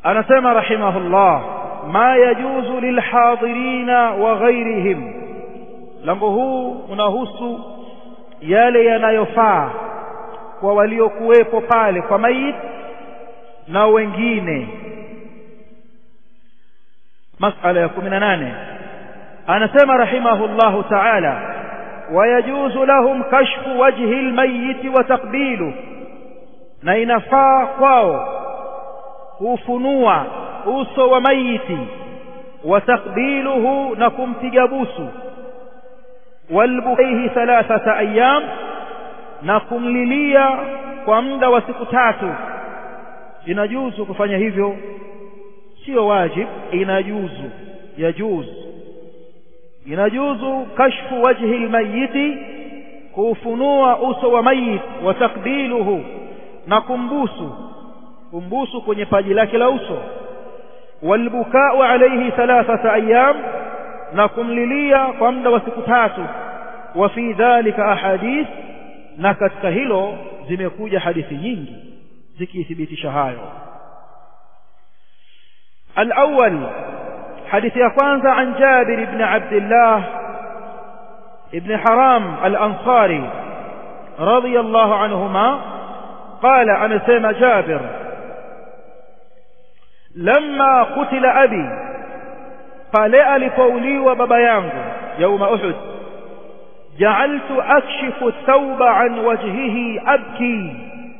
anasema rahimahullah ma yajuzu lilhadirina wa ghairihim lango huu unahusu yale yanayofaa kwa waliokuwepo pale kwa mayit na wengine masala ya 18 anasema rahimahullahu ta'ala ويجوز لهم كشف وجه الميت وتقبيله na inafaa kwao kufunua uso wa mayiti wa takbiluhu na kumpiga busu walbukaihi thalathata ayyam na kumlilia kwa muda wa siku tatu inajuzu kufanya hivyo sio wajib inajuzu yajuzu inajuzu kashfu wajhi almayiti kufunua uso wa mayit wa takbiluhu na kumbusu kumbusu kwenye paji lake la uso walbukau alayhi thalathata ayyam na kumlilia kwa muda wa siku tatu wa fi dhalika ahadith na katika hilo zimekuja hadithi nyingi zikithibitisha hayo الأول حديث يقوانز عن جابر بن عبد الله ابن حرام الأنصاري رضي الله عنهما قال أنا سيما جابر لما قتل أبي قال ألفولي وببيانه يوم أحد جعلت أكشف الثوب عن وجهه أبكي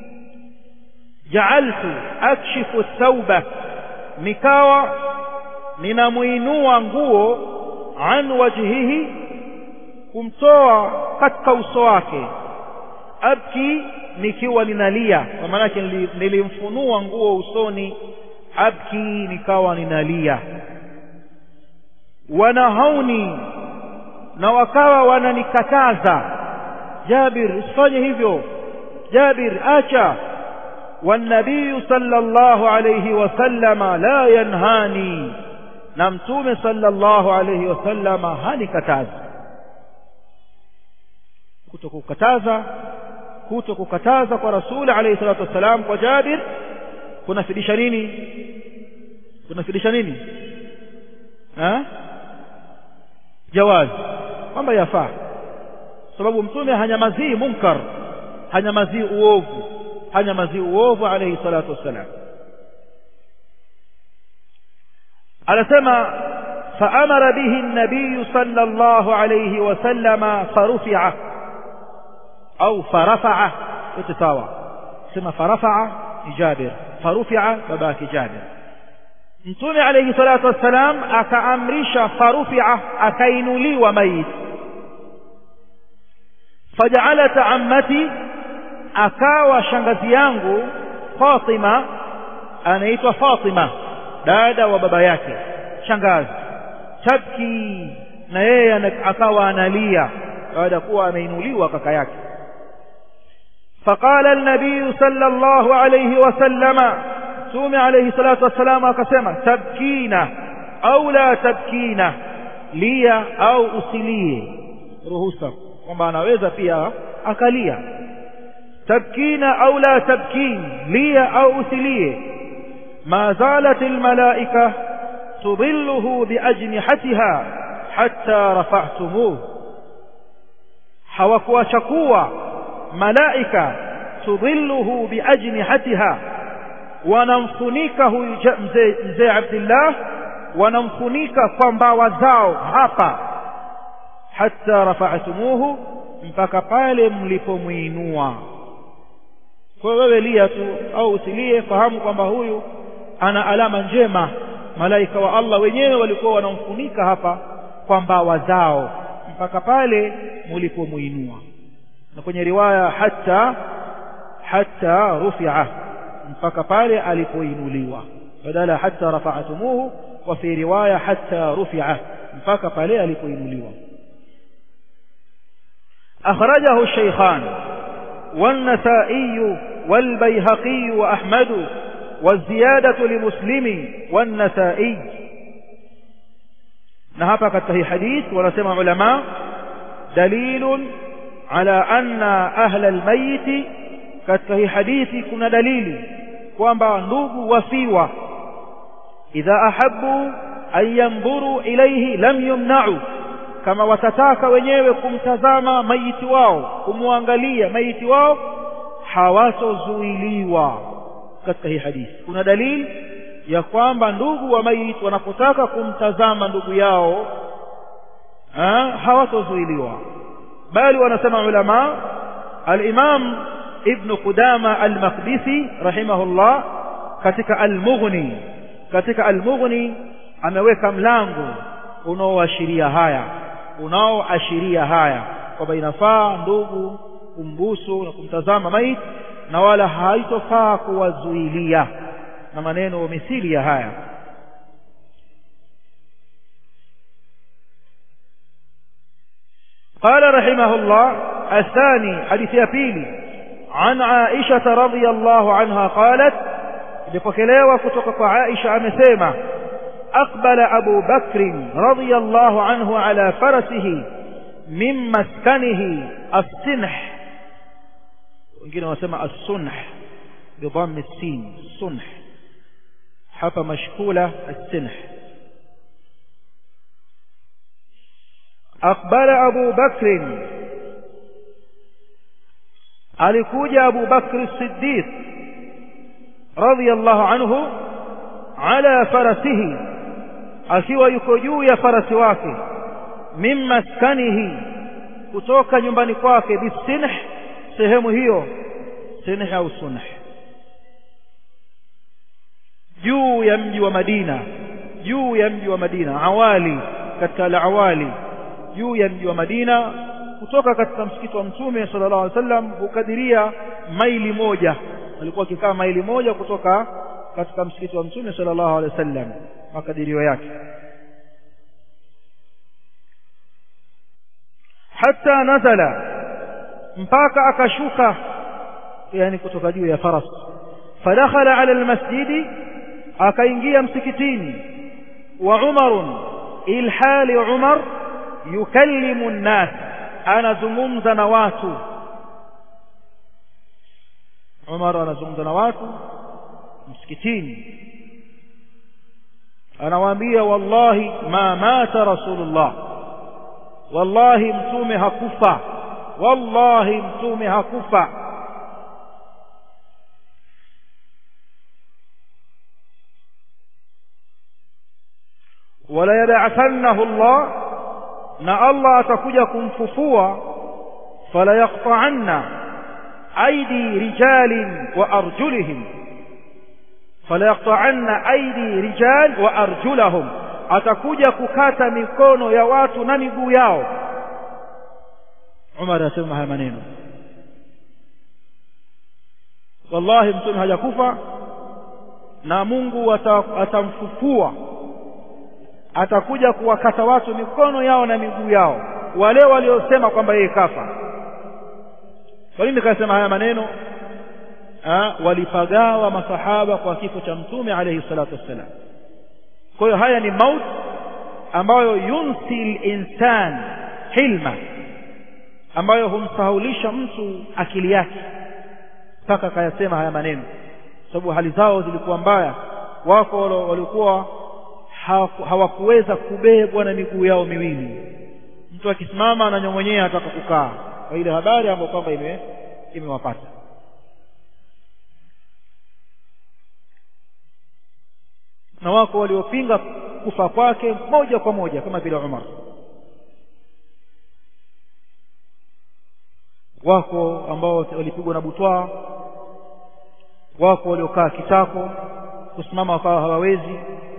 جعلت أكشف الثوب nikawa ninamuinua nguo an wajhihi kumtoa katika uso wake abki nikiwa ninalia kwa maana yake nilimfunua nguo usoni abki nikawa ninalia wanahauni na wakawa wananikataza Jabir usifanye hivyo Jabir acha والنبي صلى الله عليه وسلم لا ينهاني نمتوم صلى الله عليه وسلم هاني كتاز kutokukataza kutokukataza kwa rasuli alayhi salatu wassalam kwa Jabir kunafidisha nini kunafidisha nini ha jawaz kwamba yafaa sababu mtume hanyamazii munkar hanyamazii uovu hanyamazii uovu alayhi salatu wassalam anasema فأمر به النبي صلى الله عليه وسلم فرفع أو فرفع اتساوى ثم فرفع جابر فرفع بباك جابر mtume alayhi salatu wassalam akaamrisha farufia akainuliwa maiti faja'alat ammati akawa shangazi yangu Fatima anaitwa Fatima dada wa baba yake shangazi tabki na yeye akawa analia baada kuwa ameinuliwa kaka yake فقال النبي صلى الله عليه وسلم تومي عليه الصلاة والسلام akasema tabkina au la tabkina lia au usilie ruhusa kwamba anaweza pia akalia tabkina au la tabkin lia au usilie ما زالت الملائكة تظله بأجنحتها حتى رفعتموه hawakuwachakua malaika tudhilluhu biajnihatiha wanamfunika huyu mzee mzee Abdullah wanamfunika kwa mbawa zao hapa hatta rafa'tumuhu mpaka pale mlipomuinua kwa wewe lia tu au usilie fahamu kwamba huyu ana alama njema malaika wa Allah wenyewe walikuwa wanamfunika hapa kwa mbawa zao mpaka pale mlipomuinua na kwenye riwaya hatta hatta rufi'a mpaka pale alipoinuliwa badala hatta rafa'tumuhu wa fi riwaya hatta rufi'a mpaka pale alipoinuliwa akhrajahu الشيخان والنسائي والبيهقي وأحمد والزيادة لمسلم والنسائي نهبك التهي حديث ونسمع علماء دليل على أن أهل الميت katika hii hadithi kuna dalili kwamba ndugu wafiwa idha ahabbu an yanzuru ilayhi lam yumna'u kama watataka wenyewe kumtazama maiti wao kumwangalia maiti wao hawatozuiliwa katika hii hadithi kuna dalili ya kwamba ndugu wa maiti wanapotaka kumtazama ndugu yao hawatozuiliwa bali wanasema ulama al-Imam Ibn Qudama al-Maqdisi rahimahullah katika al-Mughni katika al-Mughni ameweka mlango unaoashiria haya unaoashiria haya kwamba inafaa ndugu kumbusu na kumtazama maiti na wala haitofaa kuwazuilia na maneno mithili ya haya قال رحمه الله الثاني حديث يبيلي عن عائشة رضي الله عنها قالت لفكليوة كتوك عائشة أمسيمة أقبل أبو بكر رضي الله عنه على فرسه من مسكنه السنح wengine wanasema as-sunh bidhamm as-sin sunh hapa mashkula as-sinh aqbala Abu Bakr alikuja Abu Bakr as-Siddiq radiyallahu anhu ala farasihi akiwa yuko juu ya farasi wake min maskanihi kutoka nyumbani kwake bisinh sehemu hiyo sinih au sunh juu ya mji wa Madina juu ya mji wa Madina awali katika al-awali juu ya mji wa Madina kutoka katika msikiti wa Mtume sallallahu alaihi wasallam hukadiria maili moja alikuwa akikaa maili moja kutoka katika msikiti wa Mtume sallallahu alaihi wasallam makadirio yake hatta nazala mpaka akashuka yani kutoka juu ya faras fadakhala ala almasjidi akaingia msikitini wa Umar ilhali Umar yukallimu an-nas anazungumza na watu Umar anazungumza na watu msikitini anawaambia wallahi ma mata rasulullah wallahi mtume hakufa wallahi mtume hakufa wala yab'athannahu Allah na Allah atakuja kumfufua fala yaqta'anna aidi rijalin wa arjulihim fala yaqta'anna aidi rijal wa arjulahum atakuja kukata mikono ya watu na miguu yao Umar asema haya maneno wallahi mtume hajakufa na Mungu atamfufua atakuja kuwakata watu mikono yao na miguu yao wale waliosema kwamba yeye kafa kwa nini kasema haya maneno ha, walipagawa masahaba kwa kifo cha mtume alayhi salatu wassalam kwa hiyo haya ni maut ambayo yunsil insan hilma ambayo humsahulisha mtu akili yake mpaka akayasema haya maneno sababu hali zao zilikuwa mbaya wako walikuwa hawakuweza kubebwa na miguu yao miwili mtu akisimama ananyong'onyea ataka kukaa kwa ile habari ambayo kwamba ime imewapata na wako waliopinga kufa kwake moja kwa moja kama vile Umar wako ambao walipigwa na butwaa wako waliokaa kitako kusimama wakawa hawawezi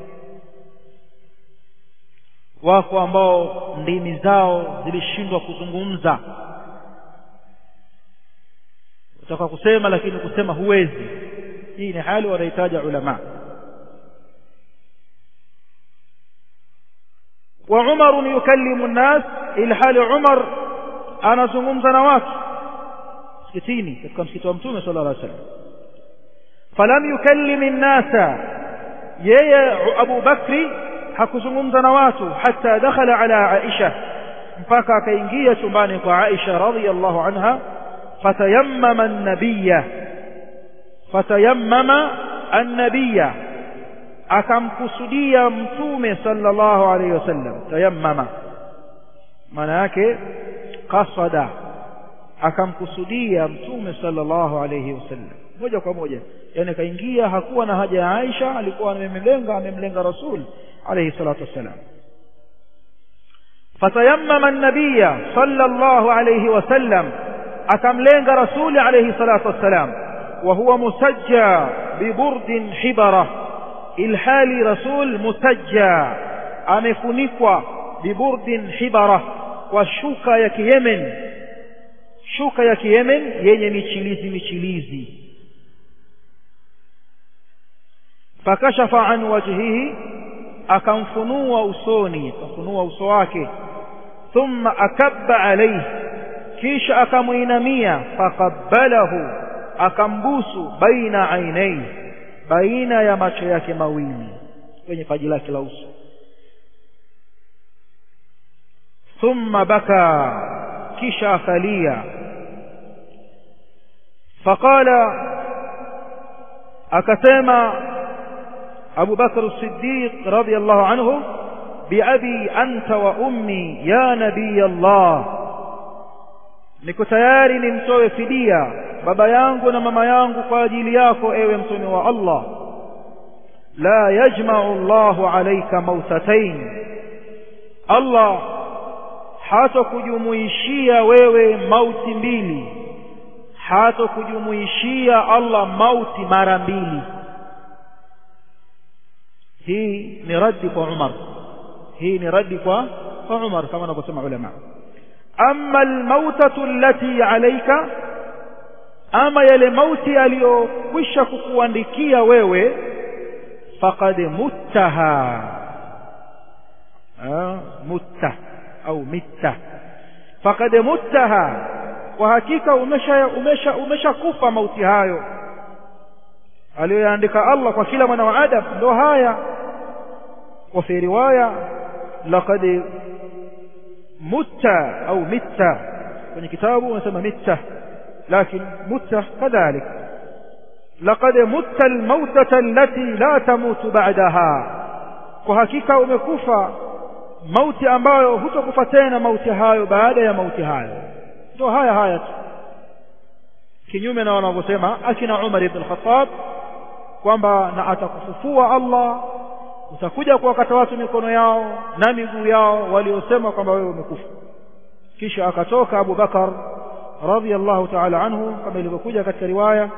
wako ambao ndimi zao zilishindwa kuzungumza utaka kusema lakini kusema huwezi hii ni hali wanahitaji ulama wa Umar yukallimu an-nas ilhali Umar anazungumza na watu msikitini katika msikiti wa Mtume sallallahu alaihi wasallam falam yukallim an-nasa yeye Abu Bakri hakuzungumza na watu hata dakhala ala Aisha mpaka akaingia chumbani kwa Aisha radhiyallahu anha fatayammama an-nabiyya fatayammama an-nabiyya akamkusudia mtume sallallahu alayhi wasallam tayammama maana yake qasada akamkusudia mtume sallallahu alayhi wasallam moja kwa moja yani kaingia hakuwa na haja ya Aisha alikuwa amemlenga amemlenga rasul alayhi salatu wassalam fatayammama an-nabiyya sallallahu alayhi wasallam akamlenga rasuli alayhi salatu wassalam wa huwa musajja biburdin hibara ilhali rasul musajja amefunikwa biburdin hibara kwa shuka ya kiyemen shuka ya kiyemen yenye michilizi michilizi fakashafa an wajhihi akamfunua usoni akamfunua uso wake thumma akabba alayhi kisha akamuinamia faqabbalahu akambusu baina ainai baina ya macho yake mawili kwenye paji lake la uso thumma baka kisha akalia faqala akasema Abu Bakr as-Siddiq radiyallahu anhu biabi anta wa ummi ya nabii Allah niko tayari nimtoe fidia baba yangu na mama yangu kwa ajili yako ewe mtume wa Allah la yajma'u Allahu alayka mautatain Allah hatakujumuishia wewe mauti mbili hatakujumuishia Allah mauti mara mbili hii ni raddi kwa Umar hii ni raddi kwa kwa Umar kama wanavyosema ulama amma almautatu allati alayka ama yale mauti aliyokwisha kukuandikia wewe faqad muttaha mutta au mitta faqad muttaha kwa hakika umesha umesha umeshakufa mauti hayo aliyoandika Allah kwa kila mwana wa Adam ndo haya wa fi riwaya laqad mutta au mitta kwenye kitabu unasema mitta لكن مت كذلك لقد مت الموتة التي لا تموت بعدها وحقيقة umekufa mauti ambayo hutokufa tena mauti hayo baada ya mauti hayo ndio haya haya tu kinyume na wanavyosema akina Umar ibn Khattab kwamba na atakufufua Allah utakuja kuwakata watu mikono yao na miguu yao waliosema kwamba wewe umekufa kisha akatoka Abu Bakar radhiyallahu ta'ala anhu kama ilivyokuja katika riwaya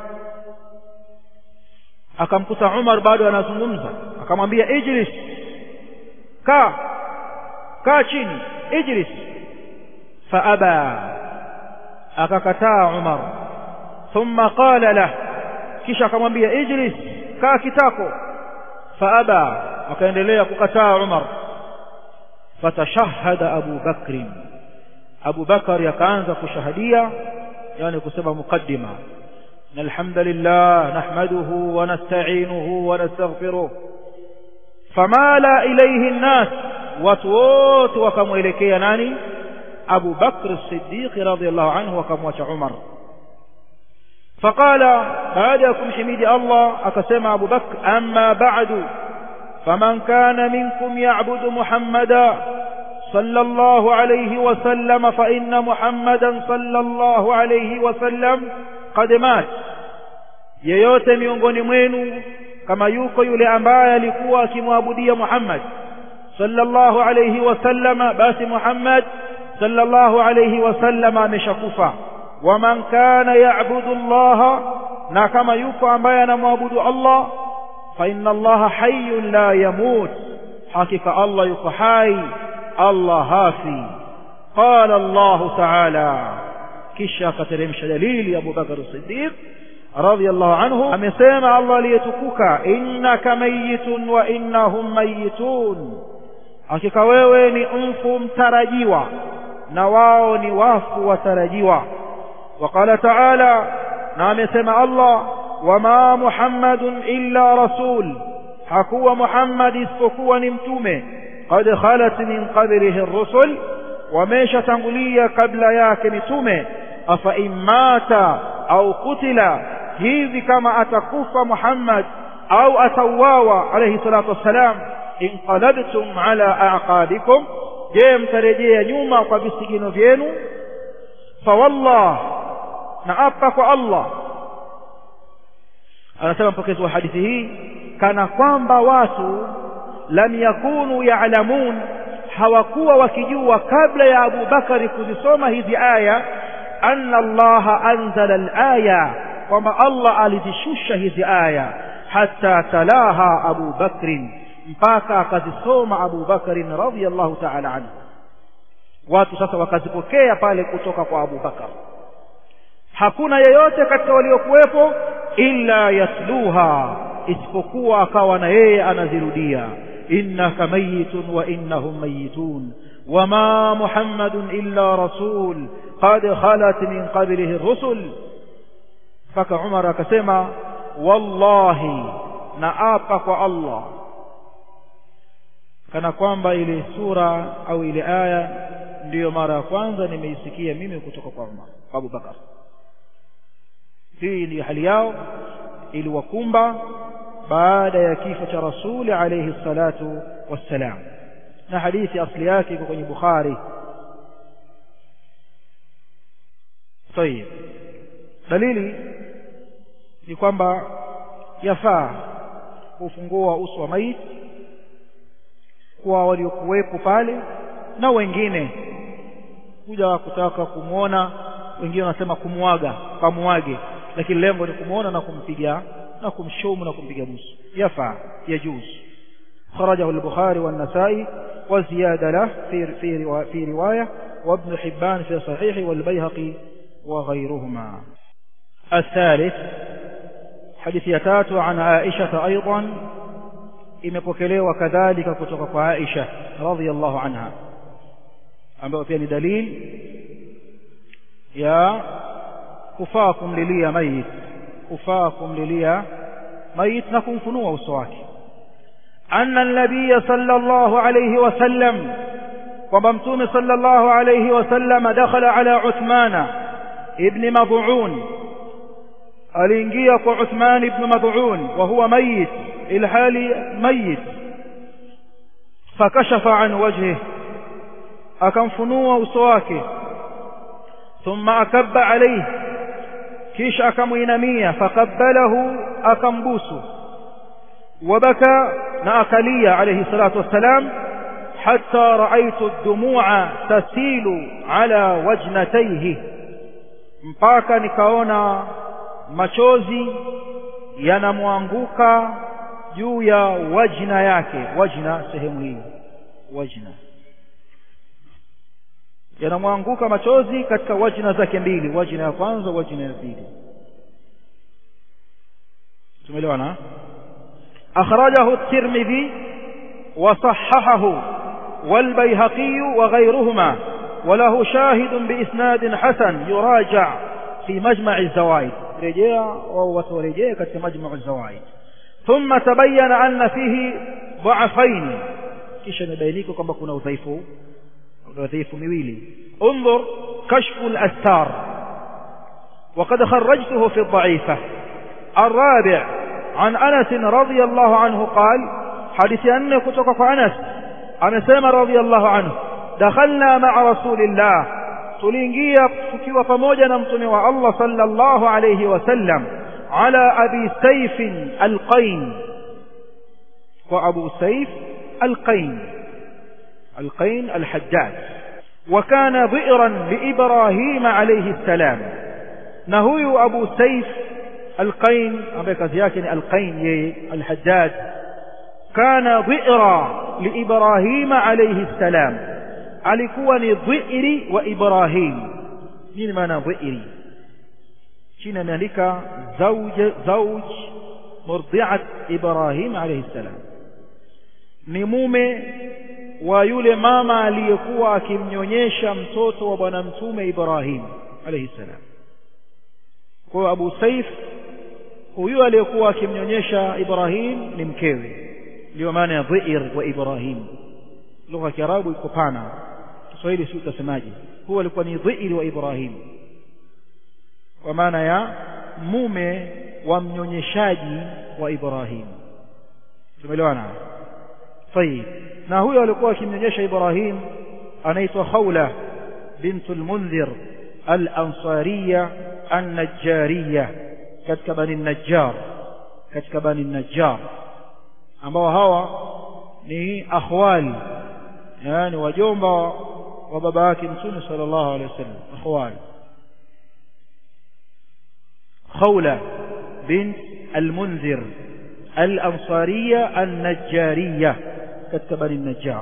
akamkuta Umar bado anazungumza akamwambia ijlis kaa kaa chini ijlis faaba akakataa Umar thumma qala lah kisha akamwambia ijlis kaa kitako faaba akaendelea kukataa Umar fatashahada Abu Bakr Abu Bakar akaanza kushahadia yani kusema mukaddima alhamdulillah nahmaduhu wa nasta'inuhu wa nastaghfiruh famala ilayhi an-nas watu wote wakamwelekea nani Abu Bakr as-Siddiq radhiyallahu anhu wakamwacha Umar فقال بعد يكم حميد الله أقسم أبو بكر أما بعد فمن كان منكم يعبد محمدا صلى الله عليه وسلم فإن محمدا صلى الله عليه وسلم قد مات yeyote miongoni mwenu kama yuko yule ambaye alikuwa akimwabudia Muhammad sallallahu alayhi wasallama basi Muhammad sallallahu alayhi wasallama ameshakufa waman kana ya'budu Allah na kama yuko ambaye anamwabudu Allah fa inna Allah hayyun la yamut hakika Allah yuko hai Allah hafi qala Allah ta'ala kisha akateremsha dalili Abu Bakar Siddiq radhiyallahu anhu amesema Allah aliyetukuka innaka mayitun wa innahum mayitun hakika wewe ni mfu mtarajiwa na wao ni wafu watarajiwa وقال تعالى نعم يسمع الله وما محمد إلا رسول حكوا محمد اسفكوا نمتومه قد خلت من قبله الرسل وميش تنقلية قبل ياك نتومه أفإن مات أو قتل hivi kama atakufa Muhammad au atauawa alayhi salatu wassalam inqalabtum ala aqabikum je mtarejea nyuma kwa visigino vyenu fawallah na apa kwa Allah anasema mpokezi wa hadithi hii kana kwamba watu lam yakunu ya'lamun hawakuwa wakijua kabla ya Abu Bakari kuzisoma hizi aya anna Allah anzala al-aya kwamba Allah alizishusha hizi aya hatta talaha Abu Bakrin mpaka akazisoma Abu Bakrin radhiyallahu ta'ala anhu watu sasa wakazipokea pale kutoka kwa Abu Bakar hakuna yeyote katika waliokuwepo illa yatluha isipokuwa akawa na yeye anazirudia innaka mayitun wa innahum mayitun wama muhammadun illa rasul qad khalat min qablihi ar-rusul mpaka Umar akasema wallahi na apa kwa Allah kana kwamba ile sura au ile aya ndiyo mara ya kwanza nimeisikia mimi kutoka kwa Umar Abu Bakar hii ndiyo hali yao iliwakumba baada ya kifo cha rasuli alayhi salatu wassalam na hadithi asli yake iko kwenye Bukhari طيب dalili ni kwamba yafaa kufungua uso wa maiti kwa waliokuwepo pale na wengine kuja kutaka kumwona wengine wanasema kumwaga kamuage lakini lengo ni kumwona na kumpiga na kumshumu na kumpiga busu yafaa yajuz خرجه البخاري والنسائي وزيادة له في في في رواية وابن حبان في صحيح والبيهقي وغيرهما الثالث حديث يتات عن عائشة أيضا imepokelewa kadhalika kutoka kwa Aisha radhiyallahu anha ambayo pia ni dalili ya kufaa kumlilia mayit kufaa kumlilia mayit na kumfunua uso wake anna an-nabiy sallallahu alayhi wasallam kwamba mtume sallallahu alayhi wasallam dakhala ala Uthmana ibn Mad'un aliingia kwa Uthman ibn Mad'un wa huwa mayit ilhali mayit fakashafa an wajhi akamfunua uso wake thumma akabba alayhi kisha akamuinamia fakabbalahu akambusu wabaka na akalia alayhi salatu wassalam hatta raaitu ad-dumu'a tasilu ala wajnatayhi mpaka nikaona machozi yanamwanguka juu ya wajna yake wajna sehemu hii wajna yanamwanguka machozi katika wajna zake mbili wajna ya kwanza wajna ya pili tumeelewana akhrajahu at-tirmidhi wa sahahahu والبيهقي وغيرهما وله شاهد بإسناد حسن يراجع في مجمع الزوائد رجاء وترجاء كتك مجمع الزوائد ثم تبين أن فيه ضعفين kisha imebainika kwamba kuna udhaifu udhaifu miwili انظر كشف الاستار وقد خرجته في الضعيفه الرابع عن انس رضي الله عنه قال حديث ان kutoka kwa Anas amesema radiyallahu anhu dakhalna ma'a rasulillah tuliingia tukiwa pamoja na mtume wa Allah sallallahu alayhi wasallam ala abi sayf alqain wa abu sayf القين القين الحجاج وكان ضئرا لإبراهيم عليه السلام نهي أبو سيف القين أبيك زياكني القين الحجاج كان ضئرا لإبراهيم عليه السلام alikuwa ni dhiiri wa Ibrahim nini maana dhiiri chini ameandika zawj zawj murdi'at Ibrahim alayhi salam ni mume wa yule mama aliyekuwa akimnyonyesha mtoto wa bwana mtume Ibrahim alayhi salam kwa Abu Saif huyu aliyekuwa akimnyonyesha Ibrahim ni mkewe ndio maana ya dhiir wa Ibrahim lugha ya Kiarabu iko pana Kiswahili si utasemaje huwa alikuwa ni dhiir wa Ibrahim kwa maana ya mume wa mnyonyeshaji wa Ibrahim tumeelewana طيب na huyo alikuwa akimnyonyesha Ibrahim anaitwa Khawla bint al-Munzir al-Ansariya an-Najjariya katika bani Najjar katika bani Najjar ambao hawa ni akhwali yani wajomba wa baba yake Mtume sallallahu alaihi wasallam akhwali خولة بنت المنذر الأنصارية النجارية كتب النجار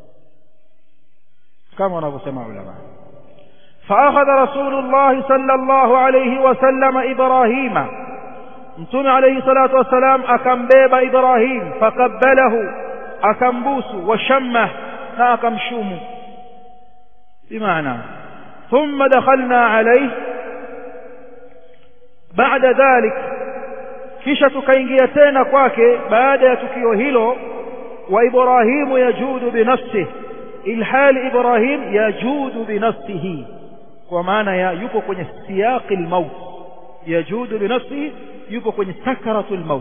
كما نقول سماع علماء فأخذ رسول الله صلى الله عليه وسلم إبراهيم متون عليه الصلاة والسلام أكم بيب إبراهيم فقبله أكم بوس وشمه أكم شوم بمعنى ثم دخلنا عليه baada dhalik kisha tukaingia tena kwake baada ya tukio hilo wa ibrahimu yajudu binafsihi ilhali ibrahim yajudu binafsihi kwa maana ya yupo kwenye siyaqi almaut yajudu binafsihi yupo kwenye sakaratul maut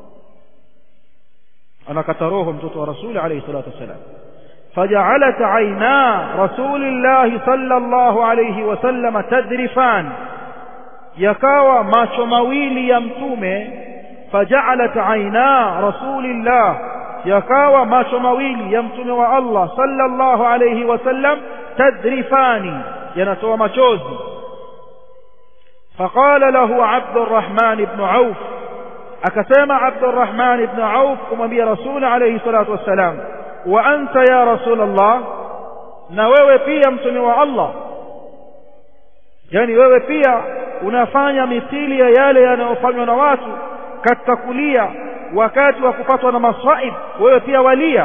anakata roho mtoto wa rasuli alayhi salatu wasalam فجعلت عينا رسول الله صلى الله عليه وسلم تذرفان yakawa macho mawili ya mtume faja'alat aina rasulillah yakawa macho mawili ya mtume wa Allah sallallahu alayhi wasallam tadrifani yanatoa machozi فقال له عبد الرحمن بن عوف akasema عبد الرحمن بن عوف kumwambia rasul alayhi salatu wassalam wa anta ya rasul Allah na wewe pia mtume wa Allah yani wewe pia unafanya mithili ya yale yanayofanywa na watu katika kulia wakati wa kupatwa na masaib wewe pia walia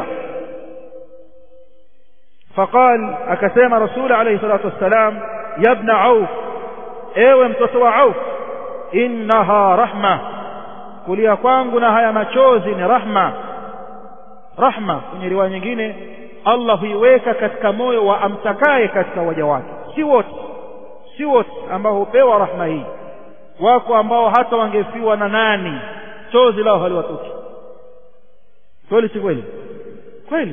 فقال akasema rasul alayhi salatu wassalam ya ibn auf ewe mtoto wa auf innaha rahma kulia kwangu na haya machozi ni rahma rahma kwenye riwaya nyingine Allah huiweka katika moyo wa amtakaye katika waja wake si wote si wote ambao hupewa rahma hii wako ambao hata wangefiwa na nani chozi lao haliwatoki kweli si kweli kweli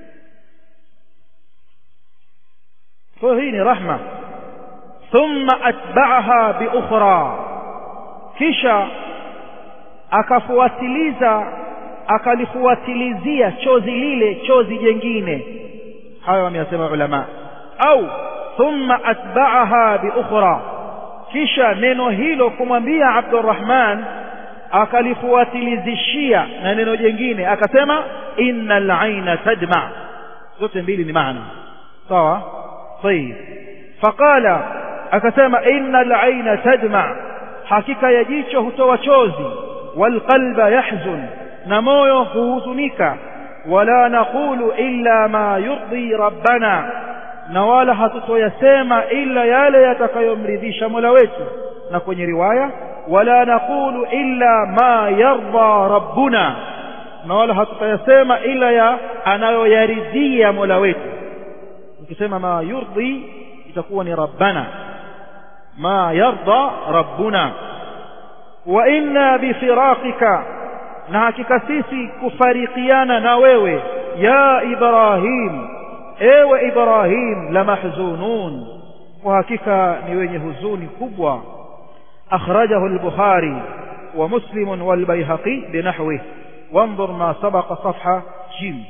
kwa hii ni rahma thumma atba'aha bi ukhra kisha akafuatiliza akalifuatilizia chozi lile chozi jengine hayo wameyasema ulama au thumma atba'aha bi ukhra kisha neno hilo kumwambia Abdurrahman akalifuatilizishia na neno jingine akasema innal aina tadma zote mbili ni maana sawa طيب فقال akasema innal aina tadma hakika ya jicho hutoa chozi walqalba yahzun na moyo huhuzunika wala naqulu illa ma yurdi rabbana na wala hatutoyasema illa yale yatakayomridhisha Mola wetu na kwenye riwaya wala naqulu illa ma yarda rabbuna na wala hatutoyasema illa ya anayoyaridhia Mola wetu ukisema ma yurdi itakuwa ni rabbana ma yarda rabbuna wa inna bifiraqika na hakika sisi kufarikiana na wewe ya ibrahim ewe ibrahim la mahzunun kwa hakika ni wenye huzuni kubwa akhrajahu al-bukhari wa muslim wal bayhaqi binahwi وانظر ما سبق صفحة جيم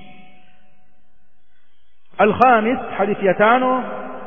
الخامس حديث يتانو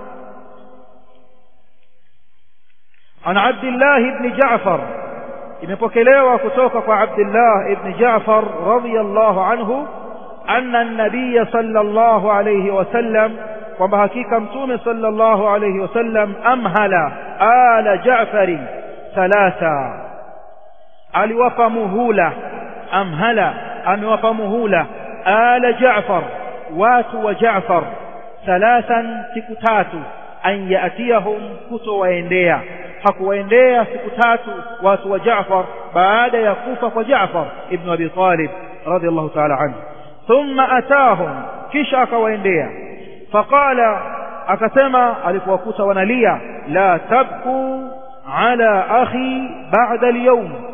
عن عبد الله بن جعفر imepokelewa kutoka kwa Abdullah ibn Ja'far radhiyallahu anhu anna an-nabiy sallallahu alayhi wasallam kwamba hakika mtume sallallahu alayhi wasallam amhala ala Ja'far thalatha aliwapa muhula amhala amewapa muhula ala Ja'far watu wa Ja'far thalathan siku tatu an yatiyahum kutowaendea hakuwaendea siku tatu watu wa Jaafar baada ya kufa kwa Jaafar ibn Abi Talib radiyallahu ta'ala anhu thumma atahum kisha akawaendea faqala akasema alipowakuta wanalia la tabku ala akhi ba'da al-yawm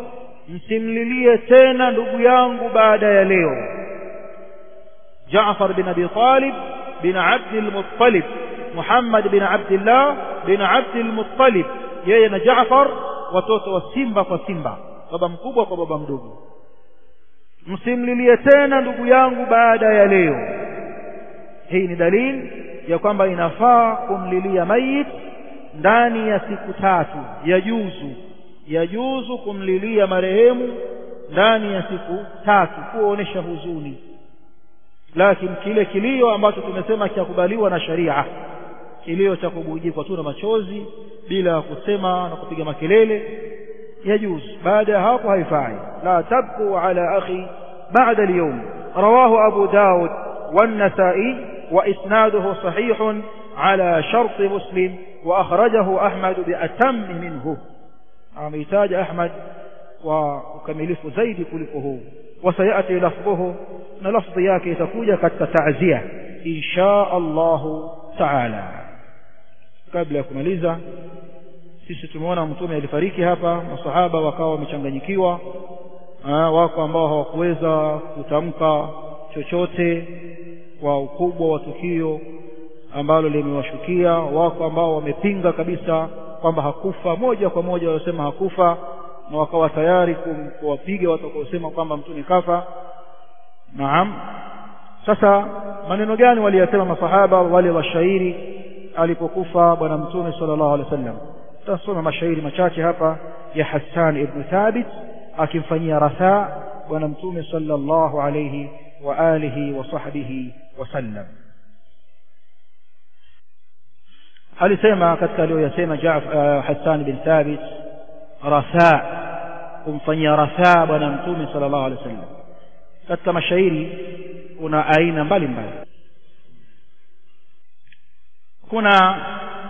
msimlilie tena ndugu yangu baada ya leo Jaafar bin Abi Talib bin Abd al-Muttalib Muhammad bin Abdullah bin Abd al-Muttalib yeye na Jaafar watoto wa simba kwa simba baba mkubwa kwa baba mdogo msimlilie tena ndugu yangu baada ya leo hii ni dalili ya kwamba inafaa kumlilia mayit ndani ya siku tatu yajuzu yajuzu kumlilia marehemu ndani ya siku tatu kuonesha huzuni lakini kile kilio ambacho tumesema kiakubaliwa na sharia kilio cha kubujikwa tu na machozi bila kusema na kupiga makelele yajuzu baada ya hapo haifai la tabku ala akhi بعد اليوم رواه أبو داود والنسائي وإسناده صحيح على شرط مسلم وأخرجه أحمد بأتم منه عميتاج أحمد وكملف زيد كلفه وسيأتي لفظه لفظ ياكي تكوجة قد تعزية إن شاء الله تعالى قبل يكمليزا sisi tumeona mtume alifariki hapa masahaba wakawa wamechanganyikiwa wako ambao hawakuweza kutamka chochote kwa ukubwa wa tukio ambalo limewashukia wako ambao wamepinga kabisa kwamba hakufa moja kwa moja walisema hakufa na wakawa tayari kuwapiga watakaosema kwamba mtume kafa naam sasa maneno gani waliyasema masahaba wale washairi alipokufa bwana mtume sallallahu alaihi wasallam tutasoma mashairi machache hapa ya Hassan ibn Thabit akimfanyia rathaa bwana mtume sallallahu alayhi wa alihi wa sahbihi wasallam alisema katika aliyoyasema uh, Hassan bin Thabit rathaa kumfanyia rathaa bwana mtume sallallahu alayhi wasallam katika mashairi kuna aina mbalimbali kuna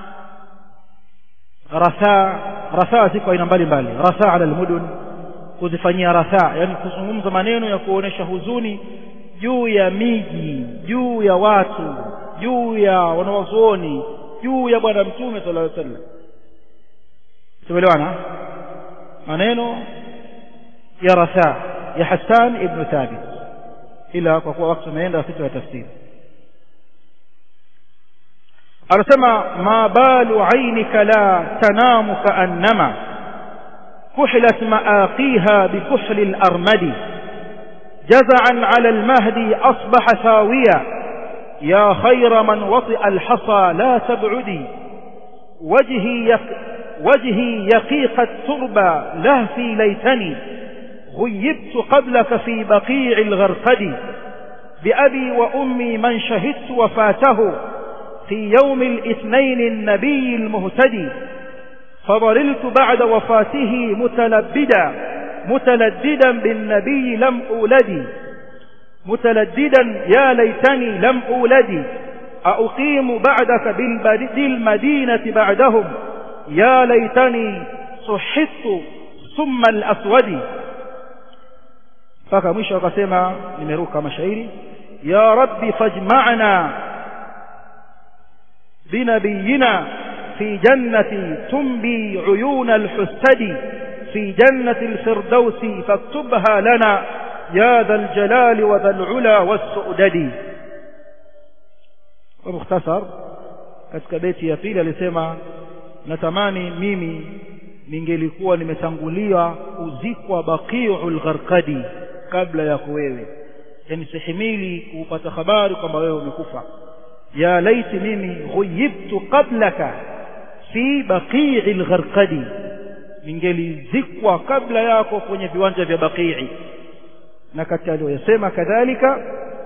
rathaa rathaa ziko aina mbalimbali rathaa ala almudun kuzifanyia rathaa yani kuzungumza maneno ya kuonesha huzuni juu ya miji juu ya watu juu ya wanawazuoni juu ya bwana mtume sallallahu alaihi wasallam tumeelewana maneno ya rathaa ya Hassan ibn Thabit ila kwa kuwa wakati umeenda sisi wa tafsiri anasema ma balu ainika la tanamu kaannama كحلت مآقيها بكحل الأرمد جزعا على المهدي أصبح ثاويا يا خير من وطئ الحصى لا تبعدي وجهي, يق وجهي يقيق التربى لهفي ليتني غيبت قبلك في بقيع الغرقد بأبي وأمي من شهدت وفاته في يوم الاثنين النبي المهتدي فضللت بعد وفاته متلبدا متلددا بالنبي لم أولدي متلددا يا ليتني لم أولدي أقيم بعدك بالمدينة بعدهم يا ليتني صحت ثم الأسود mpaka mwisho akasema nimeruka mashairi ya rabbi fajma'na binabiyina في جنة تنبي عيون الحسد في جنة الفردوس فاكتبها لنا يا ذا الجلال وذا العلا والسؤدد ومختصر katika beti ya pili alisema natamani mimi ningelikuwa nimetangulia kuzikwa baqiul gharqadi kabla yako wewe yani sihimili kupata habari kwamba wewe umekufa ya laiti mimi ghuyibtu qablaka fi baqii al-gharqadi ningelizikwa kabla yako kwenye viwanja vya baqii na katika aliyosema kadhalika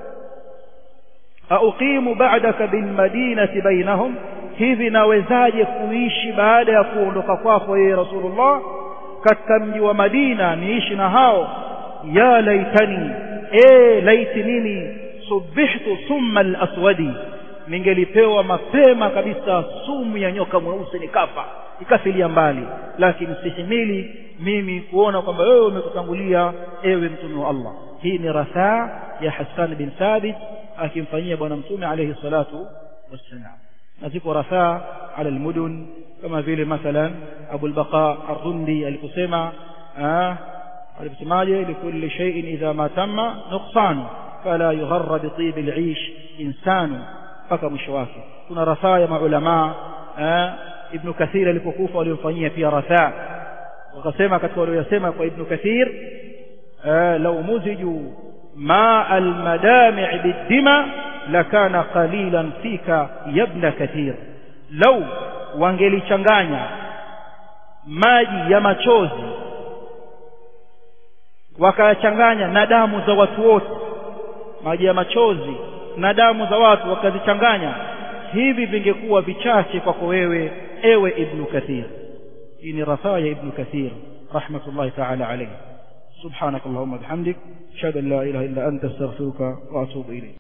auqimu ba'daka bil madinati bainahum hivi nawezaje kuishi baada ya kuondoka kwako yeye rasulullah katika mji wa Madina niishi na hao ya laitani e laiti mimi subihtu thumma al-aswadi ningelipewa mapema kabisa sumu ya nyoka mweusi nikafa ikafilia mbali lakini sihimili mimi kuona kwamba wewe umekutangulia ewe mtume wa Allah hii ni rathaa ya Hassan bin Thabit akimfanyia bwana mtume alayhi salatu wassalam na ziko rathaa ala almudun kama vile mathalan Abu al-Baqa ar-Rundi aliposema aliposemaje likulli shay'in idha ma tamma nuqsanu fala yugharra bi tib al-aish insanu mpaka mwisho wake kuna rafaa ya maulama ibn kathir alipokufa walimfanyia pia rafaa wakasema katika waliyosema kwa ibn kathir law muziju ma al-madami' bid-dima lakana qalilan fika yabna kathir law wangelichanganya maji ya machozi wakayachanganya na damu za watu wote maji ya machozi na damu za watu wakazichanganya hivi vingekuwa vichache kwako wewe ewe ibnu kathir hii ni rafaa ya ibnu kathir rahmatullahi taala alayhi subhanak allahumma bihamdik ashhadu an la ilaha illa anta astaghfiruka wa atubu ilayk